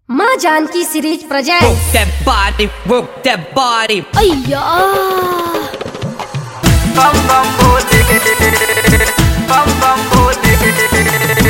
माँ Janki series Work present that body, work that body. अय्या bum bum bole bum bum bole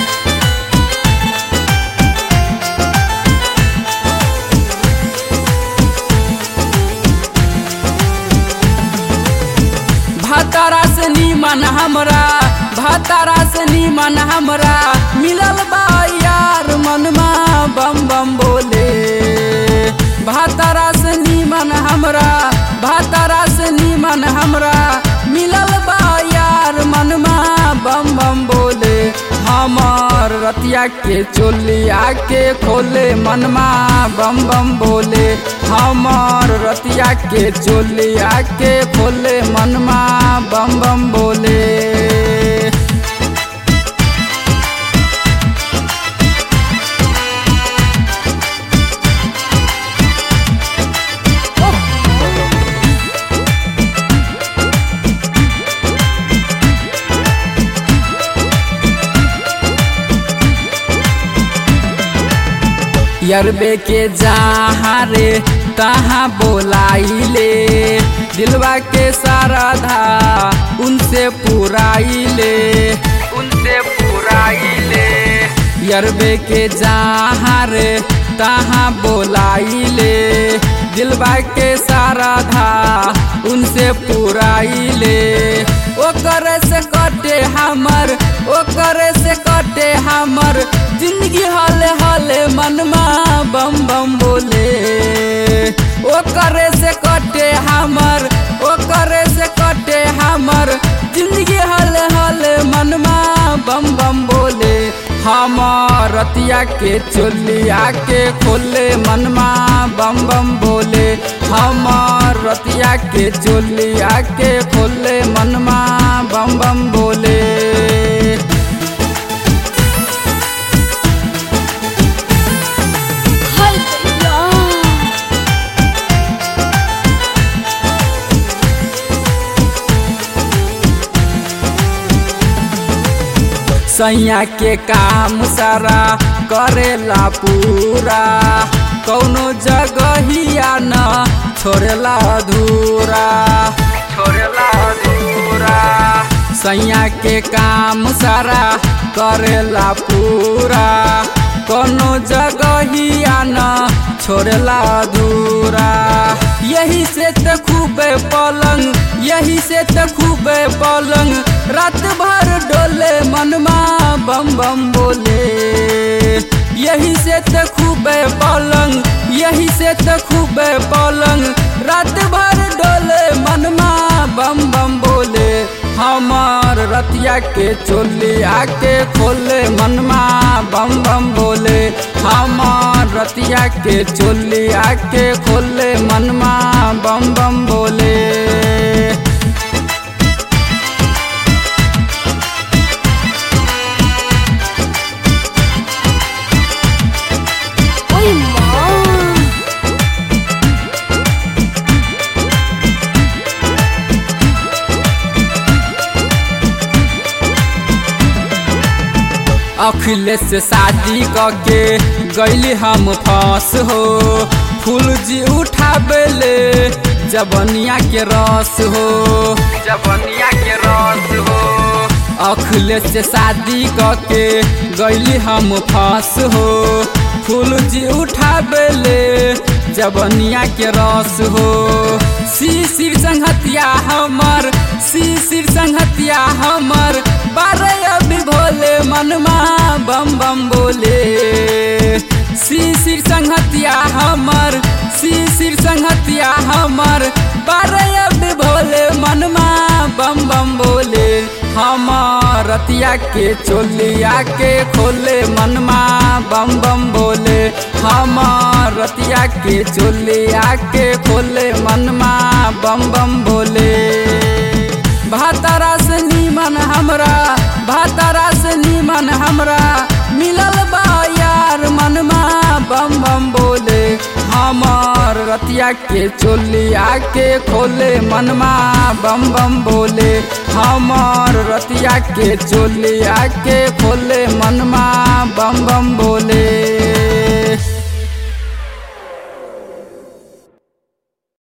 भातारा से नीमन हमरा भातारा से नीमन हमरा मिलल बा यार मनमा बम बम बोले भातारा से नीमन हमरा भातारा से नीमन हमरा मिलल बा यार मनमा बम बम बोले हमार रतिया के चोलिया के खोले मनमा बम बम बोले हमार रतिया के चोलिया के खोले मनमा बम बम बोले यरबे के जहाँ रे तहाँ बोलाइले दिलवा के सारा धा उनसे पुराइले उनसे पुराइले यरबे के जहाँ रे तहाँ बोलाइले दिलवा के सारा धा उनसे पुराइले ओकर से कटे हमर ओकर से कटे हमर जिंदगी हले हले मनमा बम बम बोले ओकर से कटे हमर ओकर से कटे हमर जिंदगी हले हले मनमा बम बम बोले हमार रतिया के चोलिया के खोले मनमा बम बम बोले हमार रतिया के चोलिया के खोले मनमा बम बम बोले हाय भैया सैया के काम सारा करेला पूरा कौनो जगहिया न छोड़ेला अधूरा छोड़ला दूरा सैया के काम सारा करेला पूरा कोनो जगहिया न छोड़ेला अधूरा यही से त खूबे पलंग यही से त खूबे पलंग रात भर डोले मनमा बम बम बोले यही से त खूबे पलंग यही से त खूबे पलंग रात भर डोले मनमा बम बम बोले हमार रतिया के चोलिया के खोले मनमा बम बम बोले हमार रतिया के चोलिया के खोले मनमा बम बम बोले ओय माँ अखिलेश से शादी करके गैली हम फंस हो फूल जी उठाबेले जबनिया के रस हो जबनिया के रस हो अखिलेश से शादी करके गैली हम फंस हो फूल जी उठाबेले जबनिया के रस हो शिशिर संहतिया हमर शिशिर संहतिया हमर बारह अभी भोले मनमा बम बम बोले शिशिर संहतिया हमर शिशिर संहतिया हमर बारह अभी भोले मनमा बम बम बोले हमार रतिया के चोलिया के खोले मनमा बम बम बोले हमार रतिया के चोलिया के खोले मनमा बम बम बोले भातारा से नीमन हमरा भातारा से नीमन हमरा मिलल बा यार मनमा बम बम बोले हमार रतिया के चोलिया के खोले मनमा बम बम बोले हमार रतिया के चोलिया के खोले मनमा बम बम बोले